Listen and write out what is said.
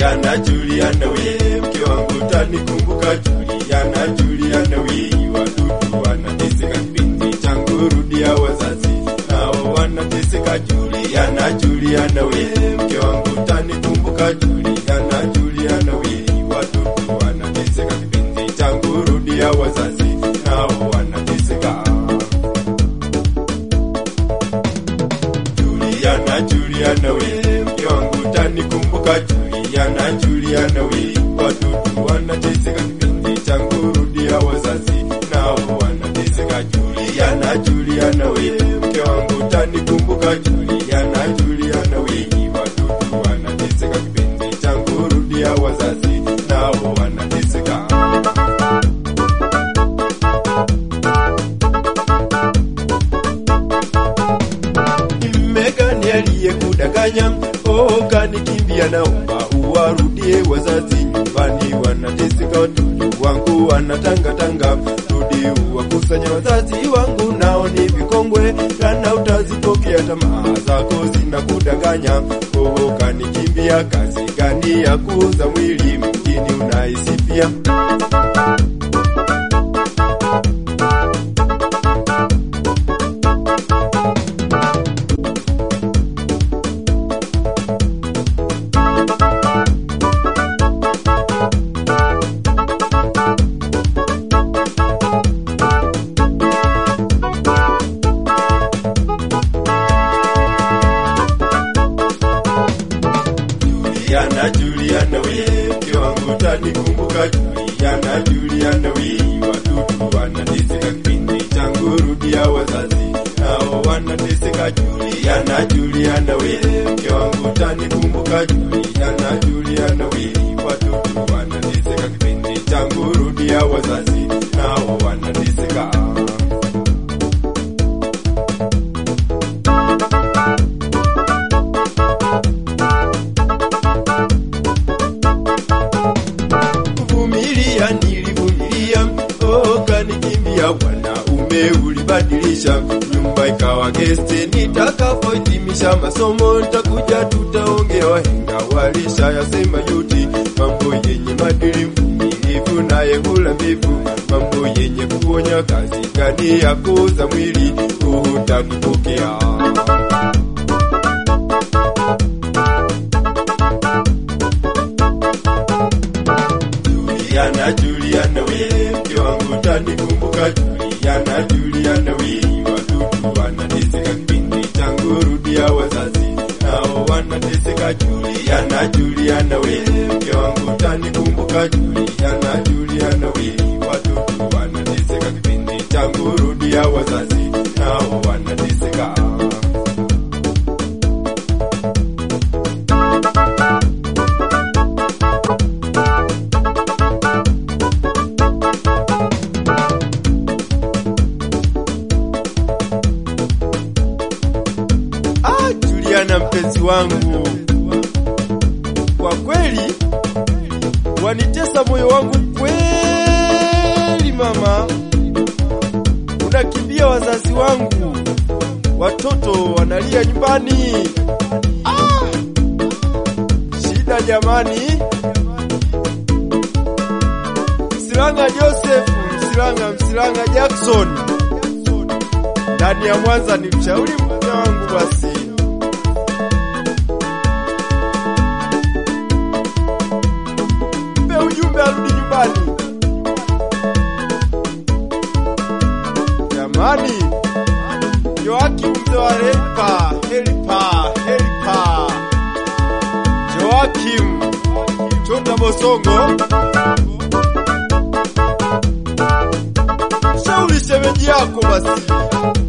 Juliana, Juliana we, mke wangu tanikumbuka. Juliana, Juliana we, watoto wanateseka, kipenzi changu rudia, wazazi nao wanateseka. Juliana, Juliana we, mke wangu tanikumbuka. Juliana, Juliana we, watoto wanateseka, kipenzi changu rudia, wazazi nao wanateseka. Juliana, Juliana we, mke wangu tanikumbuka. Juliana, Juliana we, watoto wanateseka, kipenzi changu rudia, wazazi nao wanateseka. Juliana, Juliana we, mke wangu tanikumbuka. Juliana, Juliana we, watoto wanateseka, kipenzi changu rudia, wazazi nao wanateseka. Megani aliyekudanganya oh, kanikimbia, naomba uwarudie wazazi nyumbani, wanateseka watoto wangu wanatangatanga, rudi uwakusanya wazazi wangu, nao ni vikongwe kana, utazipokea tamaa zako zinakudanganya. Oh, kanikimbia, kazi gani ya kuuza mwili mjini unaisifia? Juliana, Juliana we, mke wangu tanikumbuka. Juliana, Juliana we, watoto wanateseka, kipindi changu rudia, wazazi nao wanateseka. Juliana, Juliana we, mke wangu tanikumbuka. Juliana, Juliana we, watoto wanateseka, kipindi changu rudia, wazazi nao wanateseka. Kuvumilia nilivumilia, oh, kanikimbia wanaume ulibadilisha, nyumba ikawa gesti. Nitakapohitimisha masomo nitakuja, tutaongea. Wahenga walisha yasema yuti, mambo yenye madili, mvumilivu naye hula mbivu, mambo yenye kuonya, kazi gani ya kuuza mwili hutakupokea. Juliana, Juliana we, mke wangu tanikumbuka. Juliana, Juliana we, watoto wanateseka, kipindi changu rudia, wazazi nao wanateseka. Juliana, Juliana we, mke wangu tanikumbuka. Juliana, Juliana we, watoto wanateseka, kipindi changu rudia, wazazi nao wanateseka. Ah, Juliana mpenzi wangu, kwa kweli wanitesa moyo wangu kweli. Mama, unakimbia wazazi wangu, watoto wanalia nyumbani. Ah, shida jamani. Msilanga Joseph, Msilanga, Msilanga Jackson ndani ya Mwanza ni mshauri mke wangu basi. Mpe ujumbe arudi nyumbani. Jamani, Joakim mzee wa Helpa, Helpa, Helpa. Joakim Chonda Bosongo. Shauri shemeji yako basi.